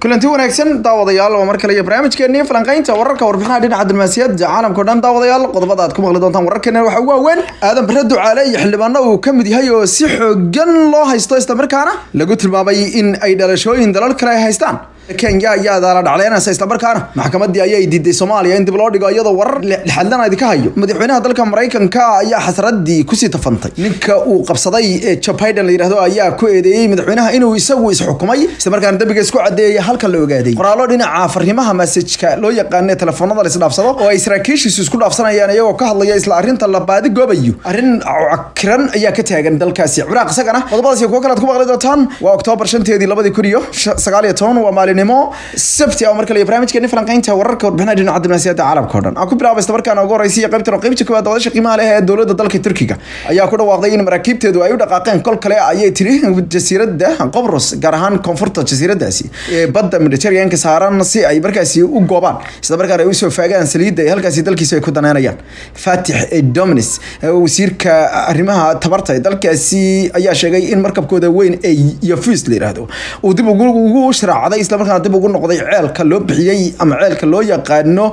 kulanti wanaagsan daawadayaal waa mar kale iyo barnaamijkeennii falanqaynta wararka warbixinaha dhinaca diblomaasiyadda caalamka o dhan daawadayaal qodobada aad ku maqli doontaan wararkeena waxaa ugu waaweyn aadan bare ducaale iyo xildhibaano uu ka mid yahay oo si xoogan loo haysto islamarkaana lagu tilmaamay in ay dhalashooyin dalal kale ay haystaan kenya ayaa daala dhacleynaysa islamarkaana maxkamadii ayay diiday soomaaliya in dib loo dhigo iyadoo warar lixadlana idinka hayo madaxweynaha dalka maraykanka ayaa xasradii kusii tafantay ninka uu qabsaday ee joe biden la yidhahdo ayaa ku eedeeyey madaxweynaha inuu isagu isxukumay islamarkaana dembiga isku cadeeyay halkan la ogaaday qoraallo dhinaca fariimaha masajka loo yaqaana telefoonada la isdhaafsado oo ay saraakiishiisu isku dhaafsanayaan iyagoo ka hadlaya isla arrinta la baadi goobayo arrin cakiran ayaa ka taagan dalkaasi ciraaq isagana qodobadaas iyo kuwo kale aad ku maqli doontaan waa oktoobar shanteedii labadii kun iyo sagaal iyo toban waa maalinimo sabti oo mar kale iyo barnaamijkeeni falanqaynta wararka warbixinaha dhinaca diblomaasiyadda caalamka o dhan aan ku bilaaba isla markaana ugu horeysa iyo qaybtan oo qaybta koowaad wadasha qiimaha leh ee dowladda dalka turkiga ayaa ku dhawaaqday in maraakiibteedu ay u dhaqaaqeen kol kale ayay tiri jasiiradda qobros gaar ahaan koonfurta jasiiradaasi ee badda mediterraneanka saaran si ay markaasi u goobaan isla markaana ay usoo faagaan saliidda ay halkaasi dalkiisu ay ku daneynayaan fatix dominis wasiirka arrimaha tabarta ee dalkaasi ayaa sheegay in markabkooda weyn ee yafus la yidhaahdo uu dib ugu sharaacday islamarkaana dib ugu noqday ceelka loo bixiyey ama ceelka loo yaqaano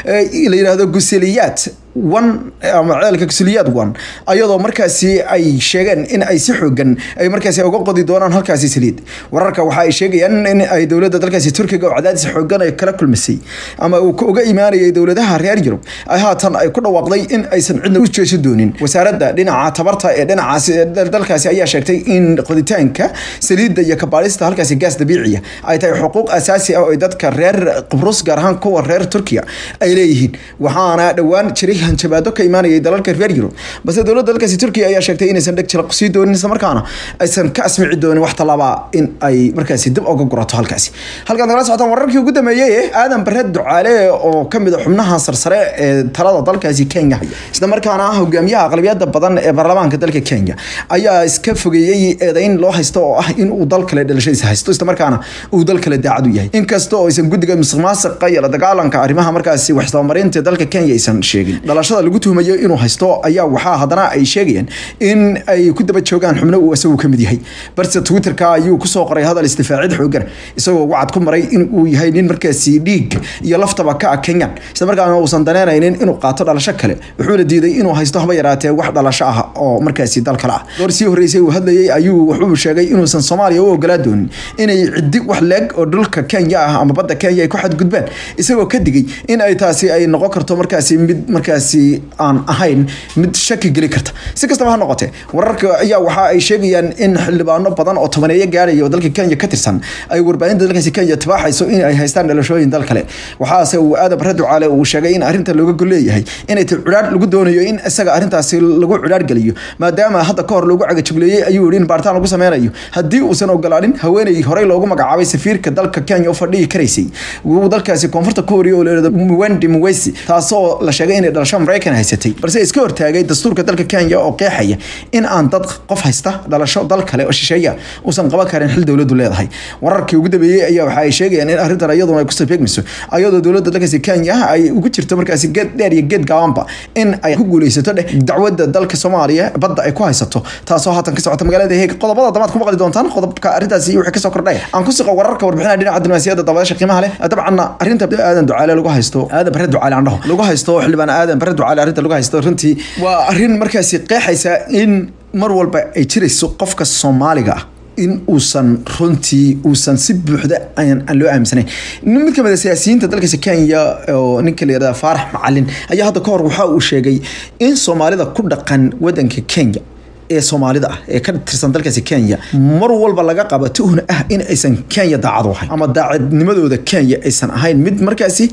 la yidhaahdo guseliyaad one ama ceelka guseliyaad one ayadoo markaasi ay sheegeen in ay si xoogan ay markaasi uga qodi doonaan halkaasi saliid wararka waxa ay sheegayaan in ay dowladda dalkaasi turkiga oo cadaadis xoogan ay kala kulmisay ama uu uga imaanayay dowladaha reer yurub ay haatan ay ku dhawaaqday in aysan cidna u jeeso doonin wasaaradda dhinaca tabarta ee dhinacaasi dalkaasi ayaa sheegtay in qoditaanka saliidda iyo kabaadhista halkaasi gaas dabiiciya ay tahay xuquuq asaasi ah oo dadka reer qibrus gaar ahaan kuwa reer turkiya ay leeyihiin waxaana dhowaan jiray hanjabaado ka imaanayay dalalka reer yurub balse dowladda dalkaasi turkiya ayaa sheegtay inaysan dheg jalaq sii doonin isla markaana aysan ka asmici doonin wax tallaaba in ay markaasi dib uga gurato halkaasi halkaan nagala socotaan wararkii ugu dambeeyey aadan bare ducaale oo ka mid a xubnaha sarsare ee talada dalkaasi kenya haya isla markaana hogaamiyaha aqlabiyada badan ee baarlamaanka dalka kenya ayaa iska fogeeyey eedayn loo haysto oo ah in uu dal kale dhalashadiisa haysto isla markaana uu dal kale daacad u yahay inkasta oo aysan guddiga musuqmaasuqa iyo la dagaalanka arrimaha markaasi waxsabamarinta dalka kenya aysan sheegin dhalashada lagu tuhmayo inuu haysto ayaa waxaa haddana ay sheegayaan in ay ku daba joogaan xubno uu isagu ka mid yahay balse twitterka ayuu kusoo qoray hadal istifaacid xoogan isagoo wacad ku maray in uu yahay nin markaasi dhiig iyo laftaba ka ah kenyan isla markaana uusan daneynaynin inuu qaato dhalasho kale wuxuuna diiday inuu haysto haba yaraatee wax dhalasho ah oo markaasi dal kale ah door sii horreysay uu hadlayay ayuu wuxuu sheegay inuusan soomaaliya u ogolaa doonin inay ciddi wax leeg oo dhulka kenya ah ama badda kenya ay ku xadgudbaan isagoo ka digay in ay taasi ay noqon karto markaasi mid markaasi aan ahayn mid shaki geli karta si kastaba ha noqotee wararka ayaa waxa ay sheegayaan in xildhibaano badan oo tobaneeyo gaaraya oo dalka kenya ka tirsan ay warbaahinta dalkaasi kenya tibaaxayso in ay haystaan dhalashooyin dal kale waxaase uu aadan bare ducaale uu sheegay in arrinta looga golleeyahay inay ta cudhaadh lagu doonayo in isaga arrintaasi lagu cudhaadh geliyo maadaama hadda ka hor loogu cagajugleeyey ayuu yihi in baaritaan lagu sameynayo haddii uusan ogolaanin haweeney horey loogu magacaabay safiirka dalka kenya u fadhihi karaysay uu dalkaasi koonfurta ku horiyo oo leedo mwendi mwesi taasoo la sheegay inay dhalasho maraykan haysatay balse iska hortaagay dastuurka dalka kenya oo qeexaya in aan dad qof haysta dhalasho dal kale oo shisheeya uusan qaban karin xil dowladdu leedahay wararkii ugu dambeeyey ayaa waxa ay sheegayaan in arrintan iyaduna ay kusoo beegmayso ayadoo dowladda dalkaasi kenya ay ugu jirto markaasi geed dheer iyo geed gaabanba in ay ku guuleysato dheh dacwadda dalka soomaaliya badda ay ku haysato taasoo haatan ka socota magaalada heeg qodobada damaad ku maqli doontaan qodobka arrintaasi iyo wixii kasoo kordhay aan ku siqo wararka warbixinaha dhinaca diblomaasiyadda dabadasha qiimaha leh dabcanna arrinta aadan ducaale lagu haysto aadan bare ducaale aan dhaho lagu haysto xildhibaan aadan bare ducaale arrinta lagu haysto runtii waa arrin markaasi qeexaysa in mar walba ay jirayso qofka soomaaliga ah in uusan runtii uusan si buuxda aan loo aaminsanayn mid kamid a siyaasiyiinta dalkaasi kenya oo ninka la yihahda faarax macalin ayaa hadda ka hor waxa uu sheegay in soomaalida ku dhaqan wadanka kenya ee soomaalida ah ee ka tirsan dalkaasi kenya mar walba laga qaba tuhna ah in aysan kenya daacad u ahayn ama daacadnimadooda kenya aysan ahayn mid markaasi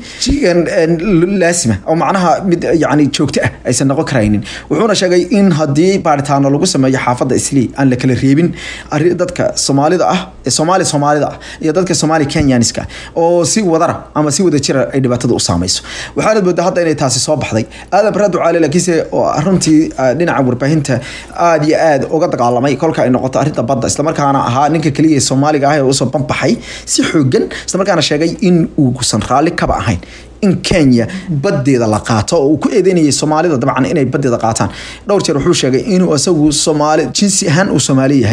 laasima oo macnaha mid yani joogto ah aysan noqon karaynin wuxuuna sheegay in haddii baaritaano lagu sameeyo xaafadda islii aan la kala reebin dadka soomaalida ah ee soomaali soomaalida ah iyo dadka soomaali kenyaniska oo si wadara ama si wada jira ay dhibaatada u saamayso waxaanad moodaa hadda inay taasi soo baxday aadan bare ducaale laakiinse runtii dhinaca warbaahinta aad iyo aad uga dagaalamay kolka ay noqoto arrinta badda islamarkaana ahaa ninka keliya ee soomaaliga ah ee usoo banbaxay si xoogan islamarkaana sheegay in uusan raalli kaba ahayn in kenya badeeda la qaato oo uu ku eedeynayay soomaalida dabcan inay badeeda qaataan dhowr jeer wuxuu sheegay inuu isagu soomaali jinsi ahaan uu soomaali yahay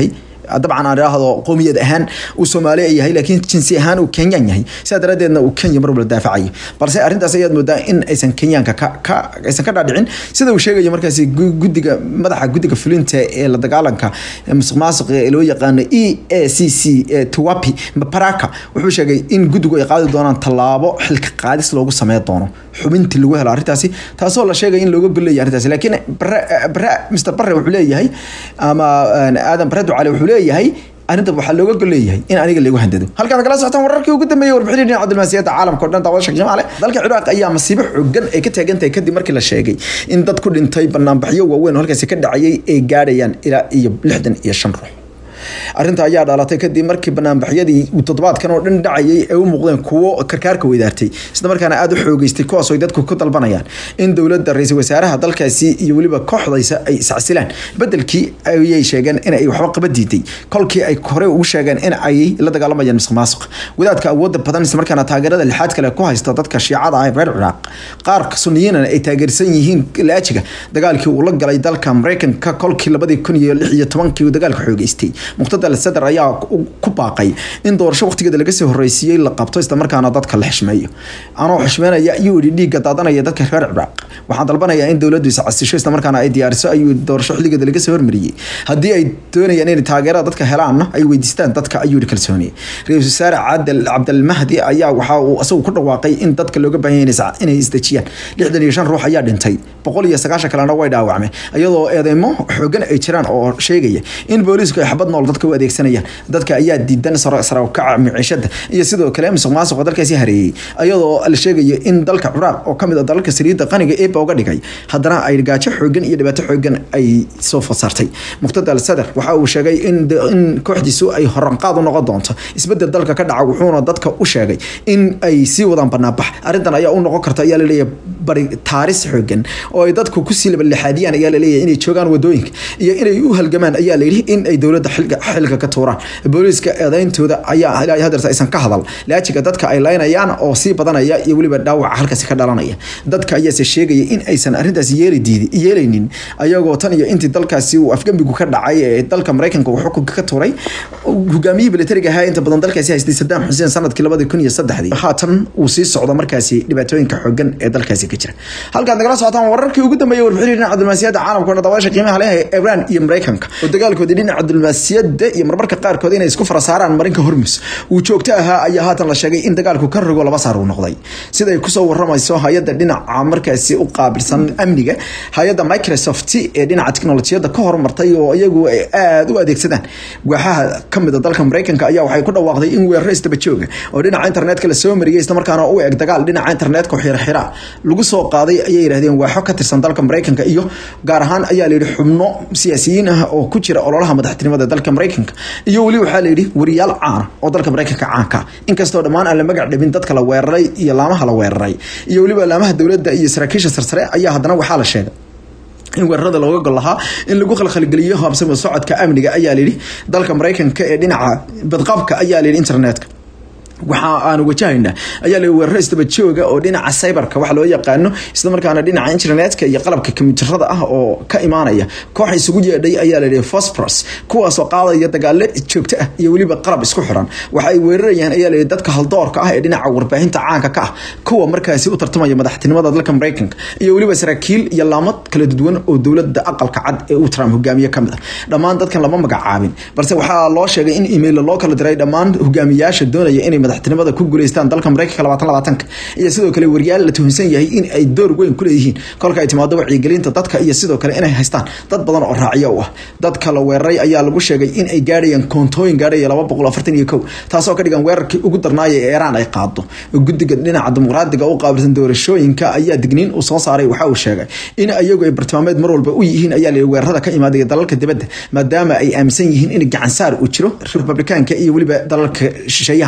dabcan aan idhaahdo qowmiyad ahaan uu soomaali yahay laakiin jinsi ahaan uu kenyaan yahay sidaa daradeedna uu kenya mar walba daafacayo balse arrintaas ayaad moodaa in aysan kenyaanka ka ka aysan ka dhaadhicin sida uu sheegayo markaasi guddiga madaxa guddiga fulinta ee la dagaalanka musuq maasuqa ee loo yaqaano e a c c tuwapi maparaka wuxuu sheegay in guddigu ay qaadi doonaan tallaabo xilka qaadis loogu sameyn doono xubintii lagu helo arrintaasi taasoo la sheegay in looga golleeyahay arrintaasi laakiin bare bare mr bare wuxuu leeyahay ama aadan bare ducale wuxuu leeyahay arrinta waxaa looga golleeyahay in aniga lagu handado halkaan kala socotaan wararkii ugu dambeeyay warbixinii dhinaca diblomaasiyadda caalamka o dhan daawada sheekh jamaale dalka ciraaq ayaa masiibo xooggan ay ka taagan tahay kadib markii la sheegay in dad ku dhintay banaanbaxyo waaweyn oo halkaasi ka dhacayay ay gaadhayaan ilaa iyo lixdan iyo shan ruux arrinta ayaa dhalatay kadib markii banaanbaxyadii toddobaadkan oo dhan dhacayay ay u muuqdeen kuwo karkaarka weydaartay isla markaana aada u xoogeystay kuwaas ay dadku ku dalbanayaan in dowladda ra-iisul wasaaraha dalkaasi iyo weliba kooxdaysa ay iscasilaan bedelkii ayay sheegeen in ay waxba qaba diiday kolkii ay hore ugu sheegeen in ay la dagaalamayaan musuq maasuq wadaadka awoodda badan isla markaana taageerada lixaad kale ku haysta dadka shiicada ah ee reer ciraaq qaar suniyiinana ay taageersan yihiin laajiga dagaalkii uu la galay dalka mareykanka kolkii labadii kun iyo lix iyo tobankii uu dagaalka xoogeystay muqtada sadar ayaa ku baaqay in doorasho waqtigeeda laga soo horeysiiyey la qabto isla markaana dadka la xishmeeyo anoo xishmeynaya ayuu yidhi dhiigga daadanaya dadka reer ciraaq waxaan dalbanayaa in dowladdu iscasisho isla markaana ay diyaariso ayuu doorasho xilligeeda laga soo hormariyey haddii ay doonayaan inay taageerada dadka helaanna ay weydiistaan dadka ayuu yidhi kalsooniye ra-iisul wasaare cadel cabdalmahdi ayaa waxa uu isagu ku dhawaaqay in dadka looga baahan yahay inay isdejiyaan lixdan iyo shan ruux ayaa dhintay boqol iyo sagaashan kalena way dhaawacmeen iyadoo eedeymo xoogan ay jiraan oo sheegaya in booliisku ay xabad nool dadka u adeegsanayaan dadka ayaa diidan sarakaca miciishada iyo sidoo kale musuq maasuqa dalkaasi hareeyey iyadoo la sheegayo in dalka ciraaq oo kamid a dalalka saliidda qaniga eeba uga dhigay haddana ay gaajo xoogan iyo dhibaato xoogan ay soo fasaartay muqtada al sadar waxa uu sheegay in in kooxdiisu ay horanqaad u noqon doonto isbedel dalka ka dhaca wuxuuna dadka u sheegay in ay sii wadaan banaanbax arrintan ayaa u noqon karta ayaa laleeyahay bari taaris xoogan oo ay dadku kusii labalexaadiyaan ayaa laleeyahay inay joogaan wadooyinka iyo inay u halgamaan ayaa layidhi in ay dowladda xilka ka tuuraan booliiska eedeyntooda ayaa ilaa hadeerta aysan ka hadal laajiga dadka ay laynayaan oo sii badanaya iyo weliba dhaawaca halkaasi ka dhalanaya dadka ayaase sheegaya in aysan arrintaasi yeeli diidi yeelaynin ayagoo tan iyo intii dalkaasi uu afgembigu ka dhacay ee dalka mareykanka uu xukunka ka tuuray hogaamiyihii militariga ahaa inta badan dalkaasi haystay sadaam xuseen sanadkii labadii kun iyo saddexdii haatan uu sii socdo markaasi dhibaatooyinka xoogan ee dalkaasi ka jira halkaad nagala socotaan wararkii ugu dambeeyay warbixinii dhinaca diblomaasiyadda caalamka oo dabaasha qiimaha leh ee iran iyo mareykanka oo dagaalkoodii dhinaca diblomaasiyadda iyo marmarka qaarkood inay isku fara saaraan marinka hormus uu joogto ahaa ayaa haatan la sheegay in dagaalku ka rogo laba saar uu noqday siday kusoo waramayso hay-adda dhinaca markaasi u qaabilsan amniga hay-adda microsoft ee dhinaca teknolojiyadda ka horumartay oo iyagu ay aada u adeegsadaan waaxaha kamid a dalka mareykanka ayaa waxay ku dhawaaqday in weeraro isdaba jooga oo dhinaca internetka la soo mariyay islamarkaana u eg dagaal dhinaca internetka xiraxira lagu soo qaaday ayay yidhahdeen waaxo ka tirsan dalka mareykanka iyo gaar ahaan ayaa layidhi xubno siyaasiyiin ah oo ku jira ololaha madaxtinimada dalka mareykanka iyo weli waxaa layidhi wariyaal caana oo dalka mareykanka caanka inkastoo dhammaan aan la magac dhabin dadka la weeraray iyo laamaha la weeraray iyo weliba laamaha dowladda iyo saraakiisha sarsare ayaa haddana waxaa la sheegay in weerarada looga gol lahaa in lagu khalkhalgeliyo habsama socodka amniga ayaa layidhi dalka mareykanka ee dhinaca badqabka ayaa layidhi internetka waxa aanu wajahaynaa ayaa la weeraro isdaba jooga oo dhinaca cyberka wax loo yaqaano isla markaana dhinaca internetka iyo qalabka kombiyuutarada ah oo ka imaanaya koox isugu yeedhay ayaa layidhi phosphorus kuwaasoo qaadaya dagaalo joogto ah iyo weliba qalab isku xiran waxa ay weerarayaan ayaa layidhi dadka haldoorka ah ee dhinaca warbaahinta caanka ka ah kuwa markaasi u tartamaya madaxtinimada dalka mareykanka iyo weliba saraakiil iyo laamad kala duwan oo dowladda aqalka cad ee uu trump hogaamiye kamid ah dhammaan dadkan lama magacaabin balse waxaa loo sheegay in email loo kala diray dhammaan hogaamiyaasha doonaya inay madaxtinimada ku guuleystaan dalka mareykanka labaatan labaatanka iyo sidoo kale wariyaal la tuhunsan yahay in ay door weyn ku leeyihiin kolka ay timaado wacyigelinta dadka iyo sidoo kale inay haystaan dad badan oo raaciyo u ah dadka la weeraray ayaa lagu sheegay in ay gaadhayaan koontooyin gaadhaya laba boqol afartan iyo kow taasoo ka dhigan weerarkii ugu darnaaya ee iiraan ay qaado guddiga dhinaca dimuqraadiga u qaabilsan doorashooyinka ayaa digniin uu soo saaray waxa uu sheegay in ayagu ay bartilmaameed mar walba u yihiin ayaa la weerarada ka imaadaya dalalka dibadda maadaama ay aaminsan yihiin in gacansaar uu jiro republikaanka iyo weliba dalalka shisheeyaha si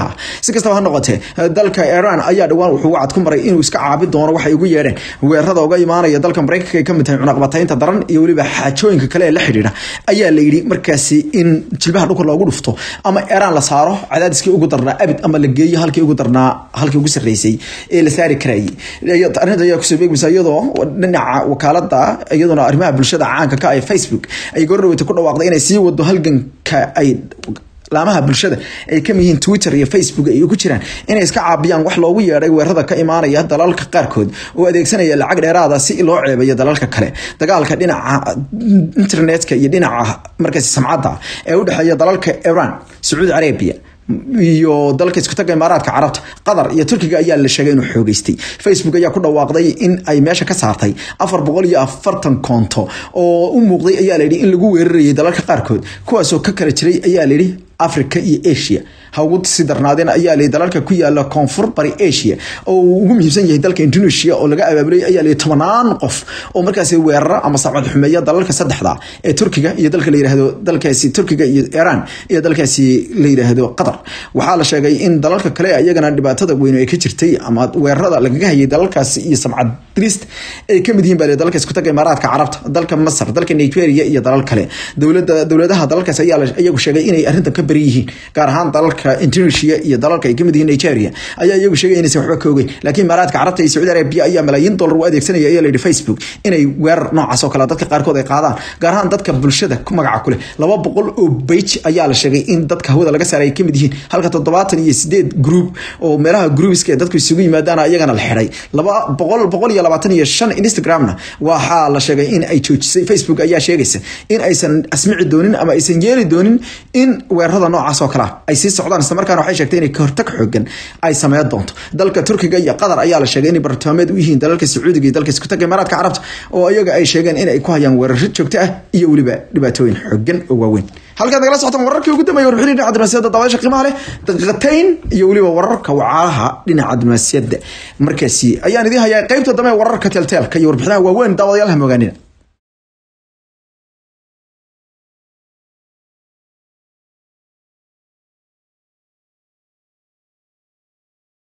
si kastaba ha noqotee dalka iran ayaa dhowaan wuxuu wacad ku maray inuu iska caabi doono waxay ugu yeedheen weerarada uga imaanaya dalka maraykanka ay ka mid tahay cunaqbataynta daran iyo weliba xaajooyinka kale ee la xidhiidha ayaa la yidhi markaasi in jilbaha dhulka loogu dhufto ama iran la saaro cadaadiskii ugu darnaa abid ama la geeyo halkii ugu darnaa halkii ugu sarreysay ee la saari karayay arrinta ayaa kusoo beegmaysa iyadoo dhinaca wakaalada iyaduna arrimaha bulshada caanka ka ee facebook ay goordhaweyta ku dhawaaqday inay sii wado halganka ay laamaha bulshada ay kamid yihiin twitter iyo facebook ay ku jiraan inay iska caabiyaan wax loogu yeedhay weerarada ka imaanaya dalalka qaarkood oo adeegsanaya lacag dheeraada si loo ceebayo dalalka kale dagaalka dhinaca internetka iyo dhinaca markaasi samcadda ee u dhexeeya dalalka iran sacuudi arabia iyo dalka isku taga imaaraadka carabta qatar iyo turkiga ayaa la sheegay inuu xoogeystay facebook ayaa ku dhawaaqday in ay meesha ka saartay afar boqol iyo afartan koonto oo u muuqday ayaa layidhi in lagu weerarayay dalalka qaarkood kuwaasoo ka kala jiray ayaa layidhi africa iyo asia ha ugu sii darnaadeen ayaa layidhi dalalka ku yaala koonfur bari asia oo uu ugu muhiimsan yahay dalka indonesia oo laga abaabulay ayaa layidhi tobanaan qof oo markaasi weerara ama sacbad xumeeya dalalka saddexda ee turkiga iyo dalka la yidhaahdo dalkaasi turkiga iyo iran iyo dalkaasi la yidhaahdo qatar waxaa la sheegay in dalalka kale iyagana dhibaatada weyn ay ka jirtay ama weerarada lagaga hayay dalalkaasi iyo samcad dirist ay kamid yihiin baa dalka isku taga imaaraadka carabta dalka masar dalka nigeria iyo dalal kale dowlada dowladaha dalalkaas ayaa iyagu sheegay inay arrintan ka bari yihiin gaar ahaan dalalka indonesia iyo dalalka ay kamid yihiin nigeria ayaa iyagu sheegay inaysan waxba ka ogeyn laakiin imaaraadka carabta iyo sacuudi arabia ayaa malaayiin dollar u adeegsanaya ayaa layidhi facebook inay weerar noocaas oo kale dadka qaarkood ay qaadaan gaar ahaan dadka bulshada ku magaca kuleh laba boqol oo bage ayaa la sheegay in dadka hawada laga saaray ay kamid yihiin halka toddobaatan iyo sideed group oo meelaha groupiska ee dadku isugu yimaadaana iyagana la xiray laba boqol boqol iyo labaatan iyo shan instagramna waxaa la sheegay in ay joojisay facebook ayaa sheegaysa in aysan asmici doonin ama aysan yeeli doonin in weerarada noocaas oo kale ay sii socdaan isla markaana waxay sheegtay inay kahortag xoogan ay sameyn doonto dalka turkiga iyo qatar ayaa la sheegay inay bartilmaameed u yihiin dalalka sacuudiga iyo dalka isku taga imaaraadka carabta oo iyaga ay sheegeen in ay ku hayaan weeraro joogto ah iyo weliba dhibaatooyin xoogan oo waaweyn halkaad nagala socotaan wararkii ugu dambeeyay warbixin dhinaca diblomaasiyadda dabaasha qiimaha leh daqiiqatayn iyo weliba wararka wacaalaha dhinaca diblomaasiyadda markaasi ayaan idiin hayaa qaybta dambe wararka teelteelka iyo warbixinaha waaweyn daawadayaal ha mogaanina